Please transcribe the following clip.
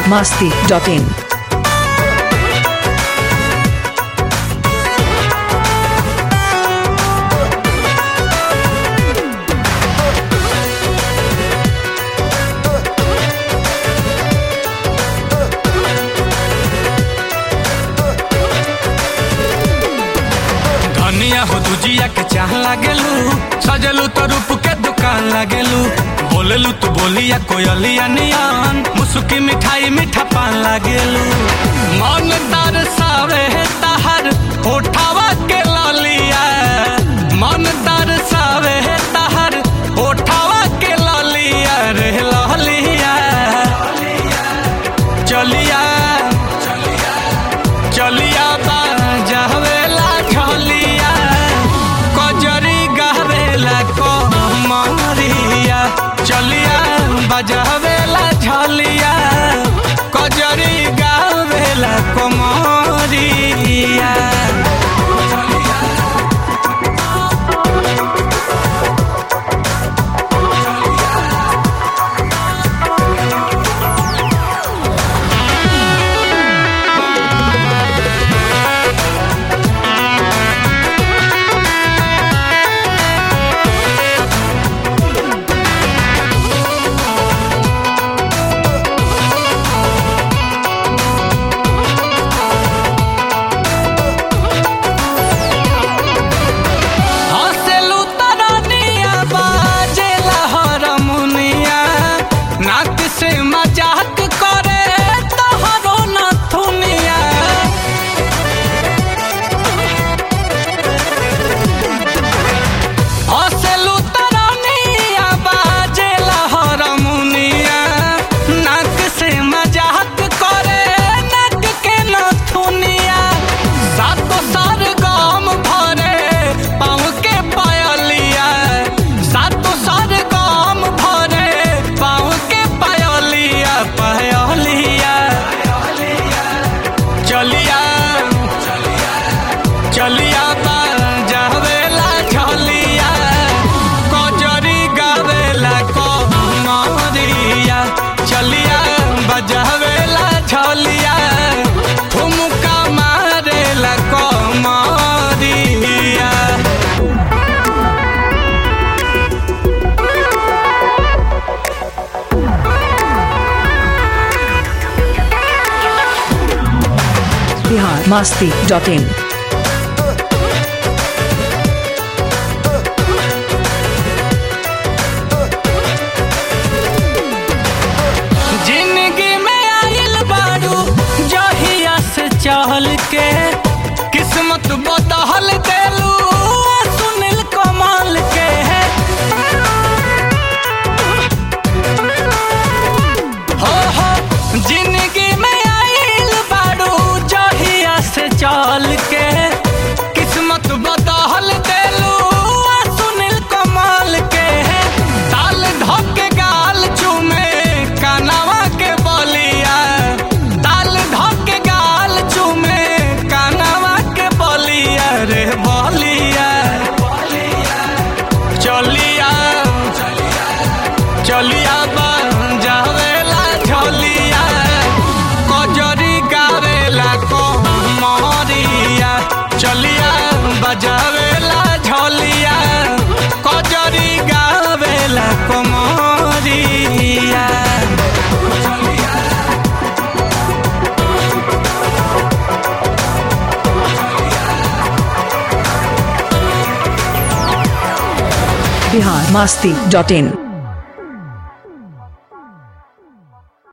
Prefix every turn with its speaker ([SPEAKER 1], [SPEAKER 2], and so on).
[SPEAKER 1] masti.in.
[SPEAKER 2] धनिया हो दुजिया के चाह लागेलू सजलू तो रूप के दुकान लागेलू बोलेलू तू बोलिया कोयलिया नियान मुसुकी मिठाई मीठा पान लागेलू मन दरसावे तहर होठावा के ललिया मन दरसावे तहर होठावा के ललिया रे ललिया चलिया चलिया बाजावेला झलिया कजरी गावेला कमरिया चलिया बजावेला झलिया कजरी गावेला कमरिया हँसेलू तरनिया बाजेला हरमुनिया नाक से मजाक करे तोहरो नथुनिया हँसेलू तरनिया बाजेला हरमुनिया नाक से मजाक करे नाक के नथुनिया सातो सार गाम भरे पाँव के पायलिया सातो सार गाम भरे पाँव के पायलिया पायलिया चलिया चलिया जावेला झलिया कजरी गावेला कमरिया चलिया बजावेला झलिया ठुमका मारेला कमरिया
[SPEAKER 1] Bihar masti.in.
[SPEAKER 2] जिंदगी में आइल बारू जहिया से चहल के किस्मत बदहल देलू सुनील कमाल के हो हो जिंदगी में आइल बारू जहिया से चल के किस्मत बदहल देलू सुनील कमाल के ताल धोके गाल चूमे कानावा के बलिया ताल धोके गाल चूमे कानावा के बलिया रे बलिया चलिया चलिया जावेला झलिया कजरी गावेला कमरिया चलिया बजावेला झलिया कजरी गावेला कमरिया
[SPEAKER 1] Bihar masti.in.